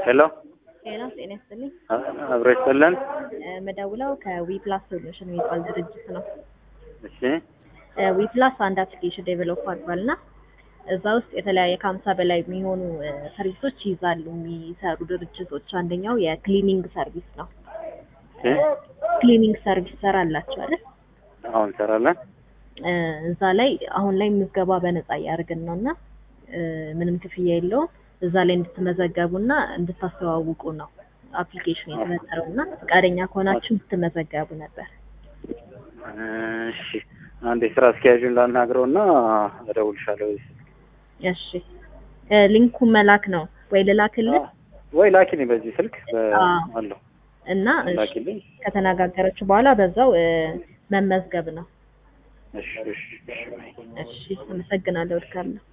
ሄሎ ጤና ጤና ይስጥልኝ። አብሮ ይስጥልን። መደውለው ከዊፕላስ ሶሉሽን የሚባል ድርጅት ነው። እሺ ዊፕላስ አንድ አፕሊኬሽን ዴቨሎፕ አድርጓል እና እዛ ውስጥ የተለያየ ከሀምሳ በላይ የሚሆኑ ሰርቪሶች ይይዛሉ የሚሰሩ ድርጅቶች። አንደኛው የክሊኒንግ ሰርቪስ ነው። እሺ ክሊኒንግ ሰርቪስ ሰራላችሁ አይደል? አሁን እንሰራለን። እዛ ላይ አሁን ላይ ምዝገባ በነፃ እያደረግን ነው እና ምንም ክፍያ የለውም። እዛ ላይ እንድትመዘገቡ እና እንድታስተዋውቁ ነው አፕሊኬሽን የተፈጠረው እና ፈቃደኛ ከሆናችሁ እንድትመዘገቡ ነበር። እሺ አንድ የስራ አስኪያጁን ላናግረው እና እደውልሻለሁ። እሺ ሊንኩ መላክ ነው ወይ ልላክልህ? ወይ ላኪልኝ በዚህ ስልክ በ- አዎ። አለው እና እሺ፣ ላኪልኝ። ከተነጋገረችው በኋላ በዛው እ፣ መመዝገብ ነው። እሺ እሺ እሺ። እሺ፣ አመሰግናለሁ። እልካለሁ።